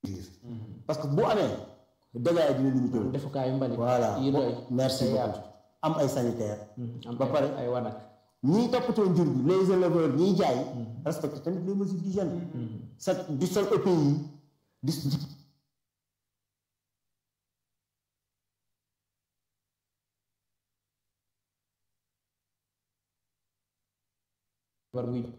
parce que bu amee dégâts yi dina limité wu. defukaayu mbalit voilà yi doy merci te beaucoup yaatu. am ay sanitaire am ba ay- pare ay wanag ñiy toppatoo njur bi les éleveurs ñiy jaay respecté tamit les mesures d'hygiène sa di sol ëpp yi di war wuy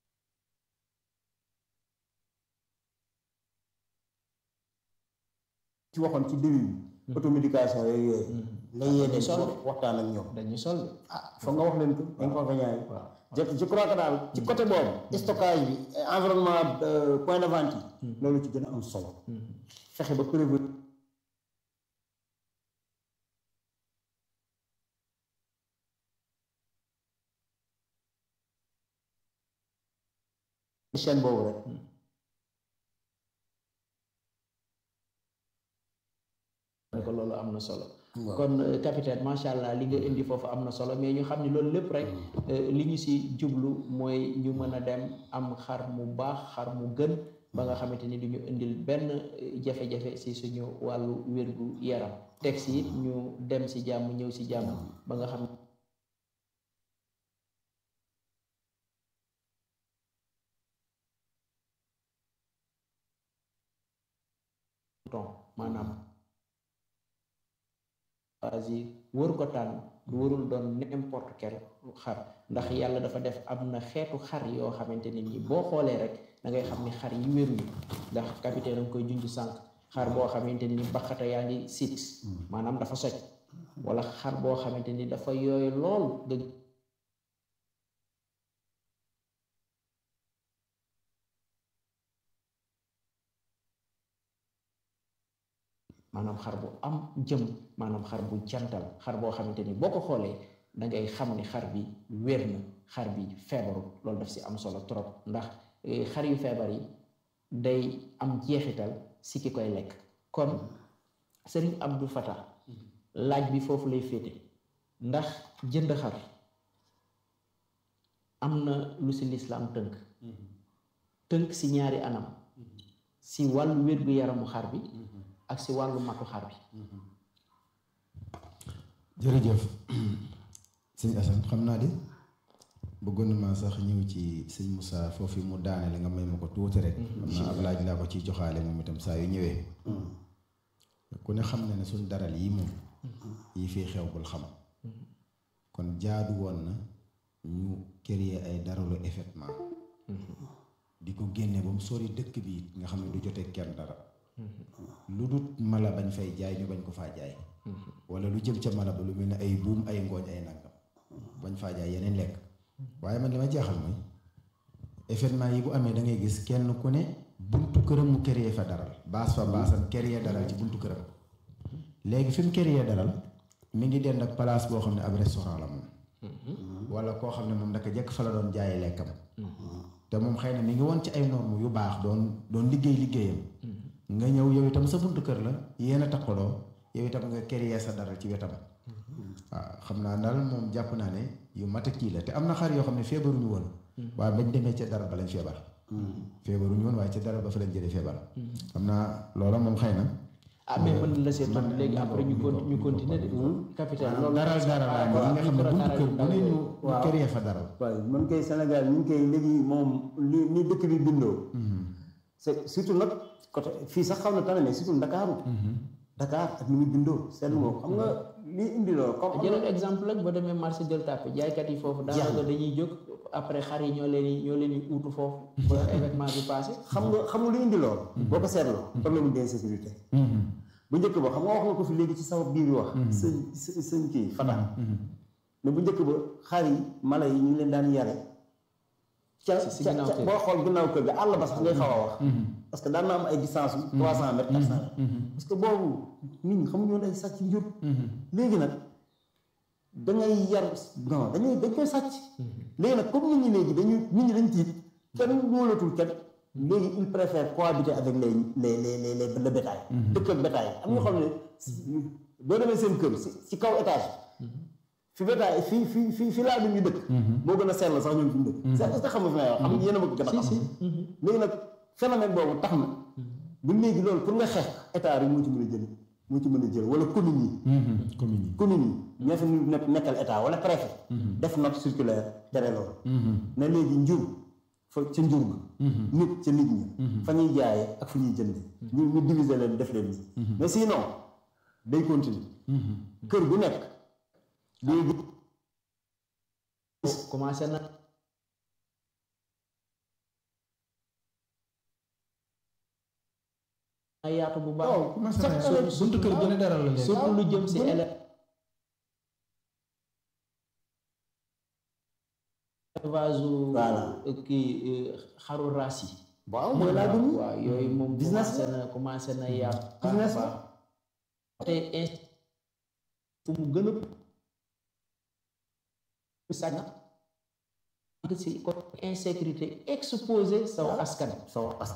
ci waxoon ci début bi automédication yooyu yooyu nga yee leen sol wax waxtaan ak ñoom dañuy sol ah foog nga wax leen ko inconvénients yi waaw je je crois que daal ci côté boobu stockage bi environnement euh, point de vente yi loolu ci gën a am solo fexe ba prévenir chaîne boobu rek ne ko loolu am na solo waaw. kon euh, capitaine macha allah li nga indi foofu am na solo mais ñu xam ne loolu lépp rek euh, li ñu si jublu mooy ñu mën a dem am xar mu baax xar mu gën ba nga xamante ni du ñu indil benn euh, jafe-jafe si suñu wàllu wérgu yaram teg si it ñu dem si jàmm ñëw si jàmm ba nga xam ton maanaam choisir wër ko tànn warul doon n'importe quel xar ndax yàlla dafa def am na xeetu xar yoo xamante ne nii boo xoolee rek da ngay xam ni xar yi wéruñu ndax capitaine nga koy junj sànq xar boo xamante ne ni baxata yaa ngi sit maanaam dafa soj wala xar boo xamante ni dafa yooyu lool nga maanaam xar bu am jëm maanaam xar bu jantal xar boo xamante ni boo ko xoolee da ngay xam ni xar bi wér na xar bi feebaru loolu daf si am solo trop ndax eh, xar yu feebar yi day am jeexital si ki koy lekk kon sëriñ Abdou Fatah laaj bi foofu lay féete ndax jënd xar am na lu si lislaam tënk tënk si ñaari anam si wàllu wér-gu-yaramu xar bi ak si wàllu matu xar bi jërëjëf sëñ Assane xam naa de bëggoon na maa sax ñëw ci sëñ Moussa foofu mu daane la nga may ma ko tuuti rek xam naa ab laaj laa ko ciy joxaale moom itam saa yu ñëwee ku ne xam na ne suñ daral yi moom yi fii xew bul xam kon jaadu woon na ñu créer ay daralu effectivement di ko génne ba mu sori dëkk bi it nga xam ne du jotee kenn dara lu dut mala bañ fay jaay ñu bañ ko faa jaay wala lu jëm ca mala ba lu mel ne ay buum ay ngooñ ay nangam bañ faa jaay yeneen lekk waaye man li ma jaaxal mooy événement yi bu amee da ngay gis kenn ku ne buntu këram mu créer fa daral baas fa baasam créer daral ci buntu këram léegi fi mu créer daral mi ngi dend ak place boo xam ne ab restaurant la moom wala koo xam ne moom daka jekk fa la doon jaayee lekkam te moom xëy na mi ngi woon ci ay normes yu baax doon doon liggéey liggéeyam nga ñëw yow itam sa buntu kër la yéen a takkaloo yow itam nga créer sa daral ci wetam waaw xam naa daal moom jàpp naa ne yu mat a kii la te am na xar yoo xam ne feebaruñu woon waaye bañ demee ca dara ba lañ feebar feebaruñu woon waaye ca dara ba fa lañ jëlee feebar xam naa loola moom xëy na ah mais mën na la seet man léegi après ñu con ñu continuer de capitaine loolu daral daral yi nga xam ne buntu kër bu ne ñu ñu créer fa daral waaw man koy Sénégal ñu ngi koy léegi moom li ni dëkk bi bindoo c'est surtout nag côté fii sax xaw na tane mais surtout Ndakaaru Dakar ak ni muy bindoo seetlu nga ko xam nga li indi loolu comme jëlal exemple rek boo demee marché Gueule Tapée jaaykat yi foofu daanaka dañuy jóg après xar yi ñoo leen di ñoo leen di uutu foofu ba événement bi passé xam nga xam nga lu indi loolu boo ko seetloo problème d'insécurité bu njëkk ba xam nga wax nga ko fi léegi ci sama biir wax sëñ sëñ kii Fata mais bu njëkk ba xar yi mala yi ñu ngi leen daan yare ca si ca ginnaaw ca kër boo xool ginnaaw kër ga àll ba sax ngay xaw a wax parce que daan na am ay distance yu trois cent mètres quatre cent mètres parce que boobu nit ñi xamuñu woon ay sàcc njur léegi nag dangay yar non dañuy dañ koy sàcc léegi nag comme nit ñi léegi dañu nit ñi dañ tiit kenn wóolatul kenn léegi il préfère cohabiter avec les les les les les le bétail dëkk ak bétail am ñoo xam ne boo demee seen kër si si kaw étage fi bétail fi fi fi fi laa ñu dëkk moo gën a sell sax ñun fi ñu dëkk c'est est-ce que xam nga fi may wax xam nga yéen a ma ko gën a xam léegi nag phénomène boobu tax na bu ba léegi loolu pour nga xeex état rek moo ci mën a jël moo ci mën a jël wala commune yi commune yi commune yi ñoo fi nekk nekkal état wala préfet def note circulaire tere loolu ne léegi njur fa ca njur ga nit ca nit ñi fa ñuy jaaye ak fu ñuy jënde ñu ñu diviser leen def leen nii mais sinon day continuer kër gu nekk léegi commencé na ay yaatu bu baax commencé na buntu kër gën a dara la léegi surtout lu jëm si élevage Voilà. kii xaru raas yi waaw mooy laa dund waaw yooyu moom Business commencé na commencé na yaatu baax a Business la. baax te in- fu mu gën a sàcc si côté insécurité exposé saw askan sa wax